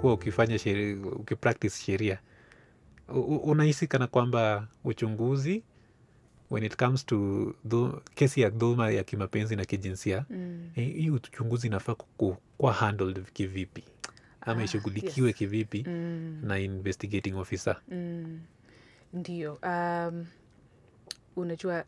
umekuwa ukifanya sheri, ukipractice sheria u- u- unahisi kana kwamba uchunguzi when it comes to dhu, kesi ya dhuluma ya kimapenzi na kijinsia Mm. eh, hii uchunguzi inafaa ku- kuwa handled kivipi ama Ah, ishughulikiwe yes. kivipi Mm. na investigating officer Mm. Ndio. Um, unajua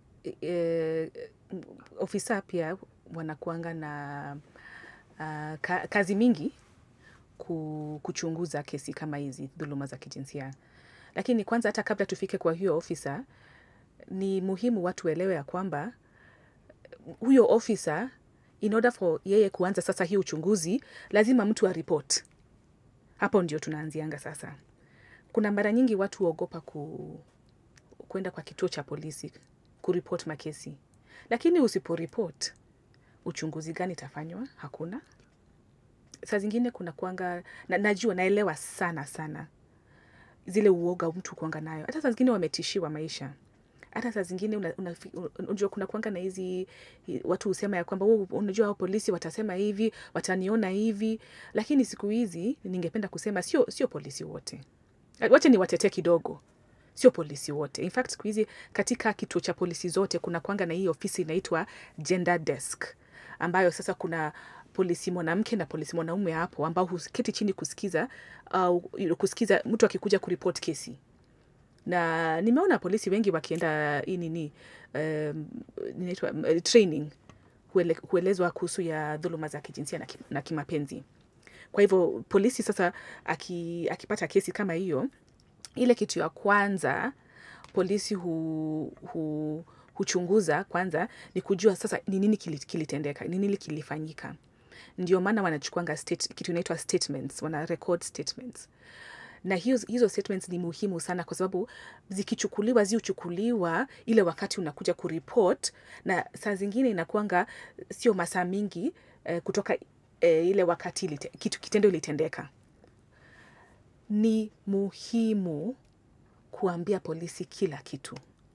e, ofisa pia wanakuanga na uh, ka, kazi mingi ku, kuchunguza kesi kama hizi dhuluma za kijinsia, lakini kwanza, hata kabla tufike kwa hiyo ofisa, ni muhimu watu waelewe ya kwamba huyo ofisa in order for yeye kuanza sasa hii uchunguzi, lazima mtu aripot. Hapo ndio tunaanzianga sasa kuna mara nyingi watu huogopa ku, kwenda kwa kituo cha polisi kuripot makesi, lakini usiporipot uchunguzi gani itafanywa? Hakuna. Saa zingine kuna kuanga na, najua naelewa sana sana zile uoga mtu kuanga nayo, hata saa zingine wametishiwa maisha hata saa zingine una- una- unajua kuna kuanga na hizi hi- watu husema ya kwamba "Oh, unajua hao polisi watasema hivi wataniona hivi lakini siku hizi ningependa kusema sio sio polisi wote wache ni watetee kidogo sio polisi wote in fact siku hizi katika kituo cha polisi zote kuna kwanga na hii ofisi inaitwa gender desk ambayo sasa kuna polisi mwanamke na polisi mwanaume hapo ambao huketi chini kusikiza au kusikiza mtu akikuja kuripot kesi na nimeona polisi wengi wakienda hii nini um, inaitwa um, training kuele, kuelezwa kuhusu ya dhuluma za kijinsia na, ki, na kimapenzi kwa hivyo polisi sasa aki, akipata kesi kama hiyo ile kitu ya kwanza polisi hu, hu, huchunguza kwanza ni kujua sasa ni nini kili- kilitendeka ni nini kilifanyika ndio maana wanachukuanga state, kitu inaitwa statements wana record statements na hizo, hizo statements ni muhimu sana kwa sababu zikichukuliwa ziuchukuliwa ile wakati unakuja kuripot na saa zingine inakuanga sio masaa mingi eh, kutoka eh, ile wakati ilite, kitu kitendo ilitendeka ni muhimu kuambia polisi kila kitu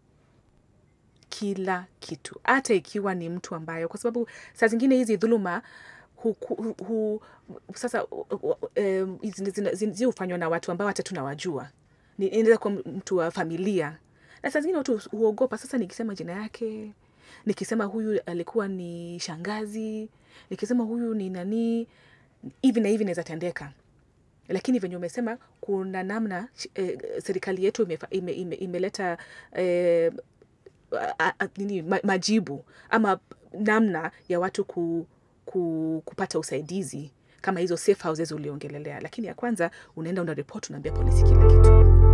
kila kitu hata ikiwa ni mtu ambayo kwa sababu saa zingine hizi dhuluma hu, hu, hu, sasa um, zi hufanywa na watu ambao hata tunawajua Ni- inaweza kuwa mtu wa familia na saa zingine watu huogopa sasa nikisema jina yake nikisema huyu alikuwa ni shangazi nikisema huyu ni nanii hivi na hivi inaweza tendeka lakini venye umesema kuna namna eh, serikali yetu imefa- ime, ime, imeleta eh, a- a- nini, ma, majibu ama namna ya watu ku, ku, kupata usaidizi kama hizo safe houses uliongelelea lakini ya kwanza unaenda una report unaambia polisi kila kitu